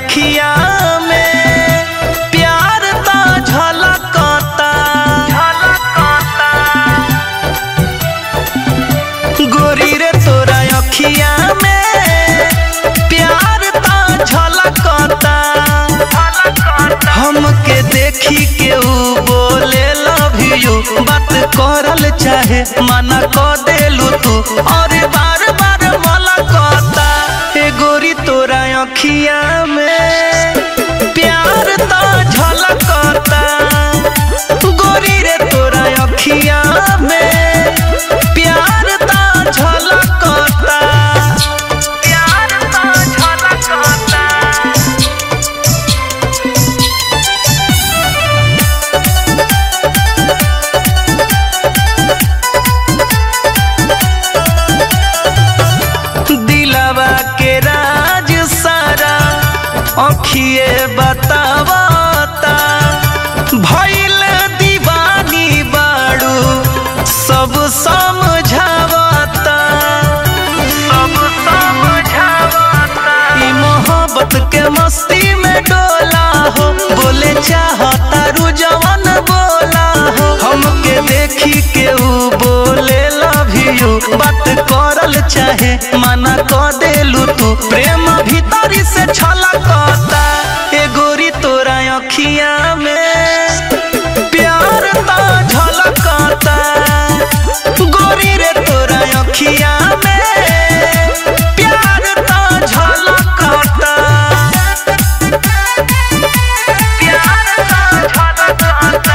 अखिया में प्यार ता झलकता गोरी रे तोरा अखिया में प्यार ता झलकता हमके देखी के ऊ बोले लव यू बात करल चाहे मना क देलू तू और बार बार मलकता ए गोरी तोरा अखिया में प्यार ता झलकता गोरी रे तोरा अखिया में प्यार ता झलकता प्यार ता झलकता दिलवा के राज सारा अखिए बतावता भइल दीवानी बाड़ू सब समझावता सब समझावता ई मोहब्बत के मस्ती में डोला हो बोले चाहता रू जवान बोला हो हमके देखी के ऊ बोले लव यू बात करल चाहे मना क देलू तू प्रेम भीतरी से छलकता ए गोरी तोरा अखिया में प्यार ता झलकता गोरी रे तोरा अखिया में प्यार ता झलकता प्यार ता झलकता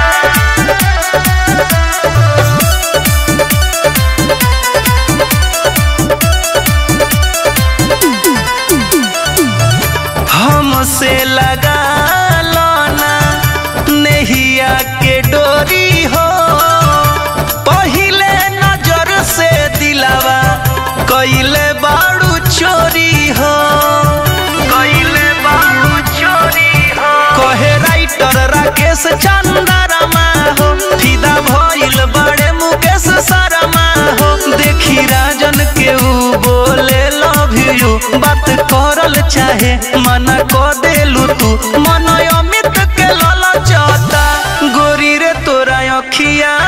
हमसे लगा लोना नहिया के डोरी हो पहिले नजर से दिलावा कइले बाड़ू चोरी हो कइले बाड़ू चोरी हो कहे राइटर राकेश चंदरमा हो फिदा भइल बड़े मुकेश शर्मा हो देखी राजन के ऊ बोले लव यू बात करल चाहे मना क देलू तू मन अमित के ललचता गोरी रे तोरा अखिया